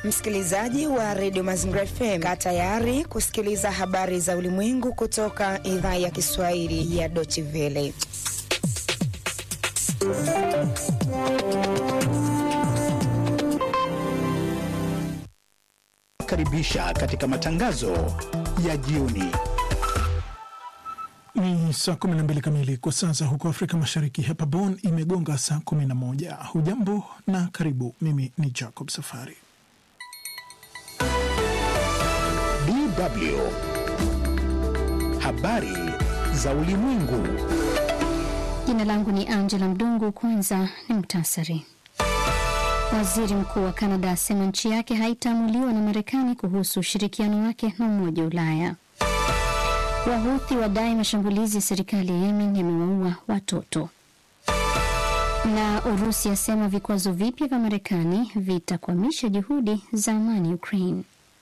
Msikilizaji wa redio Mazingira FM, kaa tayari kusikiliza habari za ulimwengu kutoka idhaa ya Kiswahili ya Deutsche Welle. Karibisha katika matangazo ya jioni. Ni saa 12 kamili kwa saa za huko Afrika Mashariki. Hapa Bonn imegonga saa 11. Hujambo na karibu. Mimi ni Jacob Safari. DW habari za ulimwengu. Jina langu ni Angela Mdungu. Kwanza ni mtasari. Waziri mkuu wa Kanada asema nchi yake haitaamuliwa na Marekani kuhusu ushirikiano wake na Umoja wa Ulaya. Wahuthi wadai mashambulizi ya serikali ya Yemen yamewaua watoto. Na Urusi asema vikwazo vipya vya Marekani vitakwamisha juhudi za amani Ukraine.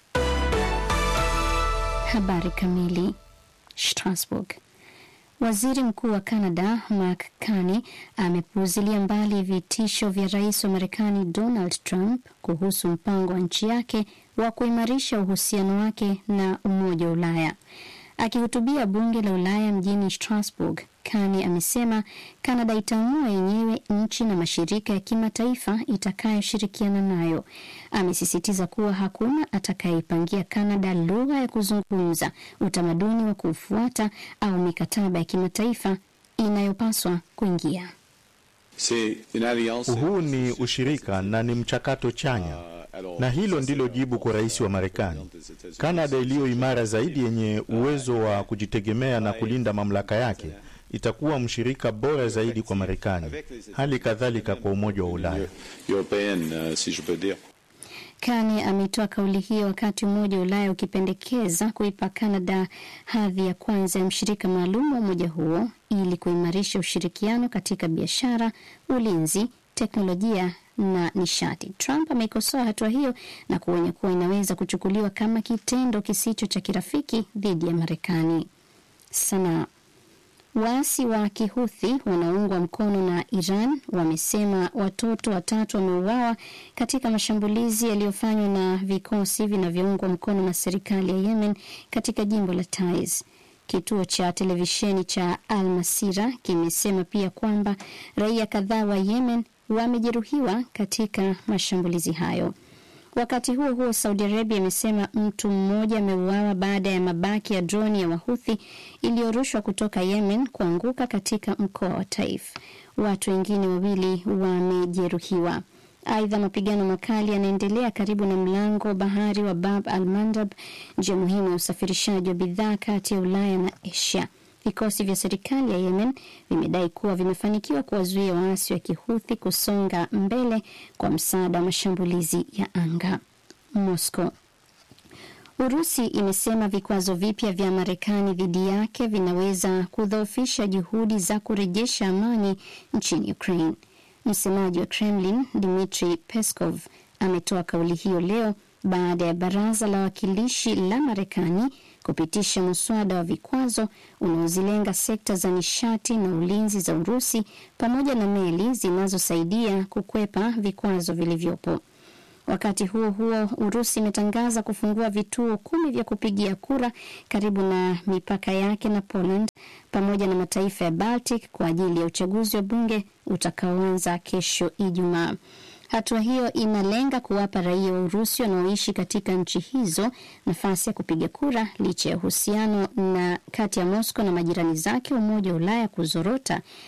Habari kamili. Strasbourg. Waziri mkuu wa Canada Mark Carney amepuuzilia mbali vitisho vya rais wa Marekani Donald Trump kuhusu mpango wa nchi yake wa kuimarisha uhusiano wake na Umoja wa Ulaya. Akihutubia bunge la Ulaya mjini Strasbourg, Carney amesema Canada itaamua yenyewe nchi na mashirika ya kimataifa itakayoshirikiana nayo. Amesisitiza kuwa hakuna atakayeipangia Canada lugha ya kuzungumza, utamaduni wa kufuata au mikataba ya kimataifa inayopaswa kuingia. Huu ni ushirika na ni mchakato chanya, na hilo ndilo jibu kwa rais wa Marekani. Kanada iliyo imara zaidi, yenye uwezo wa kujitegemea na kulinda mamlaka yake, itakuwa mshirika bora zaidi kwa Marekani, hali kadhalika kwa Umoja wa Ulaya. Kane ametoa kauli hiyo wakati Umoja wa Ulaya ukipendekeza kuipa Canada hadhi ya kwanza ya mshirika maalum wa umoja huo ili kuimarisha ushirikiano katika biashara, ulinzi, teknolojia na nishati. Trump ameikosoa hatua hiyo na kuonya kuwa inaweza kuchukuliwa kama kitendo kisicho cha kirafiki dhidi ya Marekani. Sanaa Waasi wa Kihuthi wanaoungwa mkono na Iran wamesema watoto watatu wameuawa katika mashambulizi yaliyofanywa na vikosi vinavyoungwa mkono na serikali ya Yemen katika jimbo la Taiz. Kituo cha televisheni cha Al Masira kimesema pia kwamba raia kadhaa wa Yemen wamejeruhiwa katika mashambulizi hayo. Wakati huo huo, Saudi Arabia imesema mtu mmoja ameuawa baada ya mabaki ya droni ya Wahuthi iliyorushwa kutoka Yemen kuanguka katika mkoa wa Taif. Watu wengine wawili wamejeruhiwa. Aidha, mapigano makali yanaendelea karibu na mlango bahari wa Bab al Mandab, njia muhimu ya usafirishaji wa bidhaa kati ya Ulaya na Asia. Vikosi vya serikali ya Yemen vimedai kuwa vimefanikiwa kuwazuia waasi wa Kihuthi kusonga mbele kwa msaada wa mashambulizi ya anga. Moscow. Urusi imesema vikwazo vipya vya Marekani dhidi yake vinaweza kudhoofisha juhudi za kurejesha amani nchini Ukraine. Msemaji wa Kremlin Dmitry Peskov ametoa kauli hiyo leo baada ya baraza la wawakilishi la Marekani kupitisha muswada wa vikwazo unaozilenga sekta za nishati na ulinzi za Urusi pamoja na meli zinazosaidia kukwepa vikwazo vilivyopo. Wakati huo huo, Urusi imetangaza kufungua vituo kumi vya kupigia kura karibu na mipaka yake na Poland pamoja na mataifa ya Baltic kwa ajili ya uchaguzi wa bunge utakaoanza kesho Ijumaa. Hatua hiyo inalenga kuwapa raia wa Urusi wanaoishi katika nchi hizo nafasi ya kupiga kura licha ya uhusiano na kati ya Moscow na majirani zake Umoja wa Ulaya kuzorota